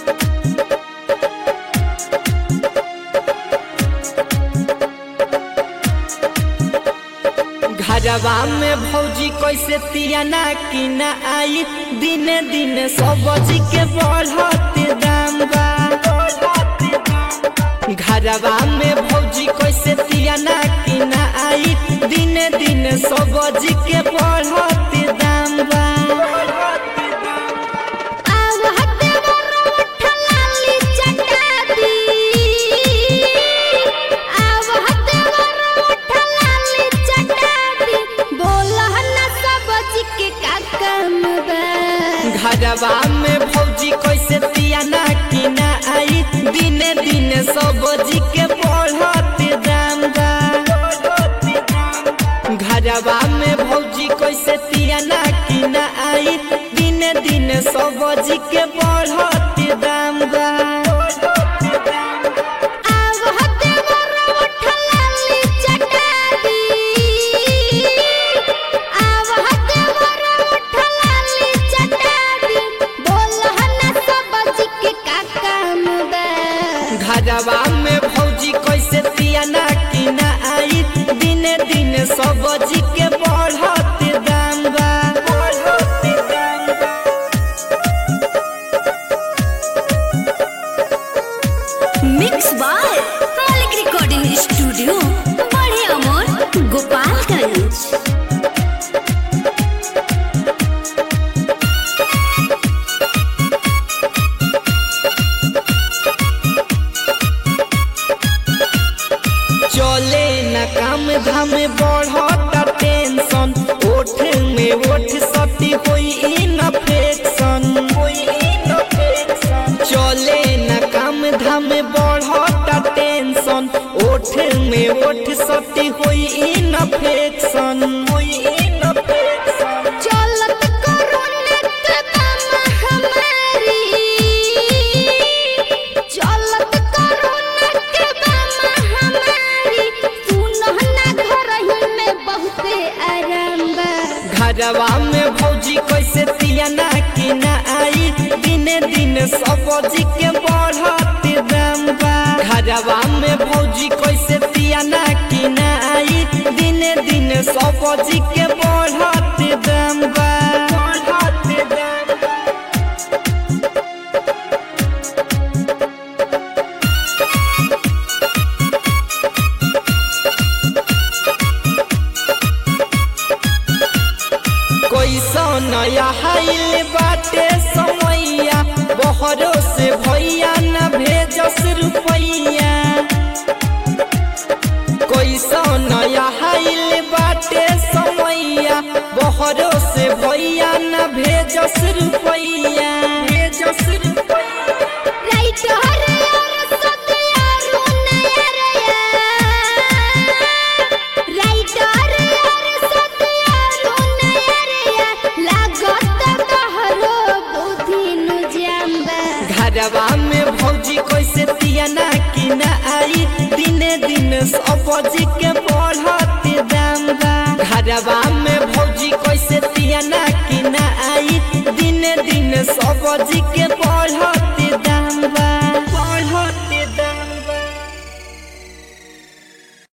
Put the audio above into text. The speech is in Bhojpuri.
घरवा में भौजी कैसे तियाना की न आई दिने दिने सब्जी के बढ़ते दाम बा घरवा में भौजी कैसे तियाना की न आई दिने दिने सब्जी के बढ़ते दाम बा आवहते मोर लाली चटाती आवहते मोर लाली चटाती बोलह न सब्जी के का काम बा घरवा में भौजी कैसे तियाना की न आई दिने दिने सब्जी के बढ़ते दाम बा घरवा में भौजी कैसे तियाना की न आई दिने दिने सब्जी के बढ़ते दाम बा आवहते मोर लाली चटाती आवहते मोर लाली चटाती बोलह न सब्जी के का काम बा घरवा में भौजी कैसे तियाना की न आई दिने दिने सब्जी के बढ़ते दाम बा बढ़ते दाम बा mix by Malik recording studio बड़े अमोर गोपालगंज चले न काम धाम बढ़ता टेंशन ओठ में ओठ सती होई इन्फेक्शन चले न काम धाम बढ़ता टेंशन ओठ में ओठ सती होई इन्फेक्शन होई इन्फेक्शन चलत कोरोना के दमा हमारी चलत कोरोना के दमा हमारी सुनह ना घर ही में बहुते आराम बा घरवा में भौजी कैसे तियाना की न आई दिने दिन सब्जी के बढ़ते दाम बा घरवा में भौजी कैसे तियाना की न आई दिने दिन सब्जी के बढ़ते दाम बा बढ़ते दाम बा कैसा नया हाइल बाटे समैया बहरो से भैया न भेजस रुपैया कैसा नया हाइल बाटे समैया बहरो से भैया न भेजस रुपैया भेजस रुपैया राइट हरे और सतिया रुनया रे राइट हरे और सतिया रुनया रे लागत तहरो बुद्धि नु जाम्बा घरवा में भौजी कैसे तियाना की न आई दिने दिन सब्जी के बढ़ते दाम बा घरवा में भौजी कैसे तियाना की न आई दिने दिन सब्जी के बढ़ते